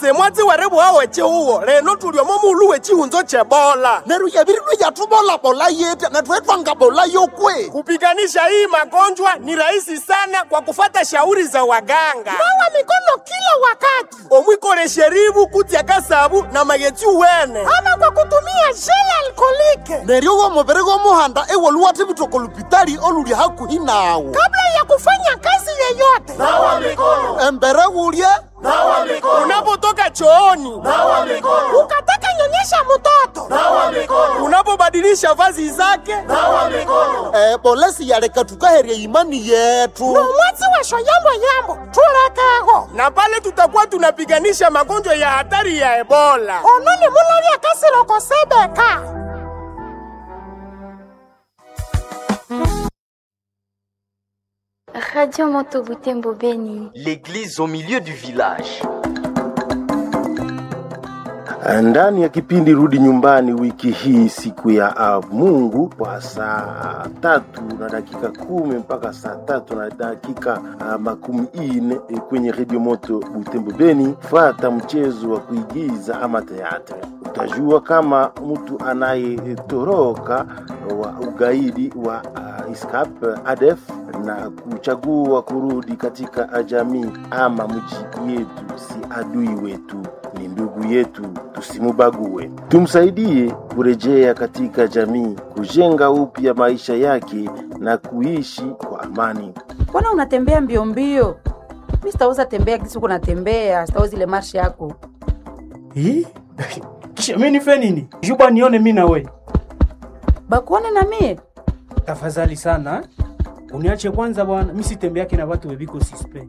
semwatsi werebu wawe chihuwo leno tuliomo mulu wechihunzo chebola neru yavirilwe yatuvolabola yete natwetwangabola yokwe kupiganisha hii magonjwa ni rahisi sana kwa kufata shauri za waganga nawa mikono kila wakati omwikole sheribu kutya kasabu na magetsi wene ama kwa kutumia jele alkolike neryo womuviri gomuhanda ewoluwathe vitoko lupitali oluli hakuhi nawo kabla ya kufanya kazi yeyote nawa mikono embere wulye nawa mikono unapotoka chooni nawa mikono ukataka nyonyesha mtoto nawa mikono unapobadilisha vazi zake nawa mikono eh, bolesi yaleka tukaherya imani yetu nomwatsi washo yambo yambo tulekego na pale tutakuwa tunapiganisha magonjwa ya hatari ya ebola ononi mulavya kasiloko sebeka Radio Moto Butembo Beni. L'église au milieu du village. ndani ya kipindi rudi nyumbani wiki hii siku ya uh, mungu kwa saa tatu na dakika kumi mpaka saa tatu na dakika uh, makumi ine eh, kwenye redio moto butembo beni fata mchezo wa kuigiza ama teatre utajua kama mtu anayetoroka wa ugaidi wa uh, iskap adef na kuchagua kurudi katika jamii ama mji yetu si adui wetu ni ndugu yetu tusimubague tumsaidie kurejea katika jamii kujenga upya maisha yake na kuishi kwa amani mbona unatembea mbio mbio mi sitaweza tembea kisi uko natembea sitaweza ile marshi yako Hii? kisha mi nife nini juba nione mi nawe bakuone na mie tafadhali sana uniache kwanza bwana mi sitembeake na watu weviko sispe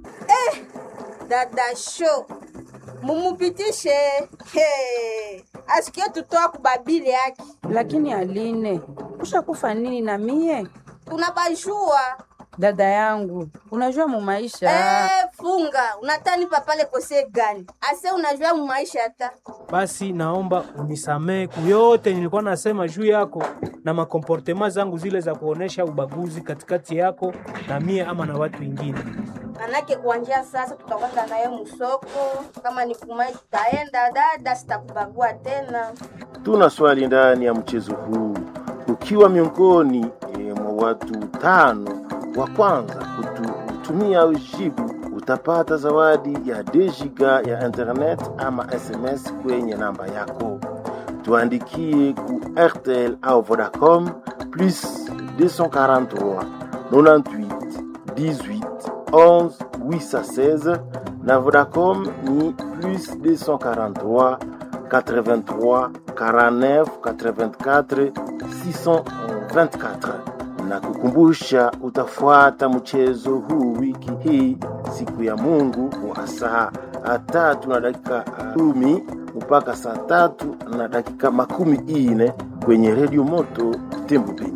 dada show mumupitishe Hey. asikie tutoa kubabili yake lakini aline ushakufa nini na mie tunabajua dada yangu unajua mu maisha Eh, funga unatani papale kose gani ase unajua mu maisha hata basi naomba unisamee kuyote nilikuwa nasema juu yako na makomportema zangu zile za kuonesha ubaguzi katikati yako na mie ama na watu wengine manake kuanjia sasa tutakwenda naye musoko kama ni kumai tutaenda dada sitakubagua tena tuna swali ndani ya mchezo huu ukiwa miongoni e, mwa watu tano wa kwanza kutumia ujibu utapata zawadi ya dejiga ya internet ama sms kwenye namba yako tuandikie ku rtl au vodacom plus 243 98 18 11 816 na vodacom ni plus 243 83 49 84 624 na kukumbusha utafuata mchezo huu wiki hii siku ya mungu wa saa tatu na dakika kumi mpaka saa tatu na dakika makumi ine kwenye redio moto tembo Beni.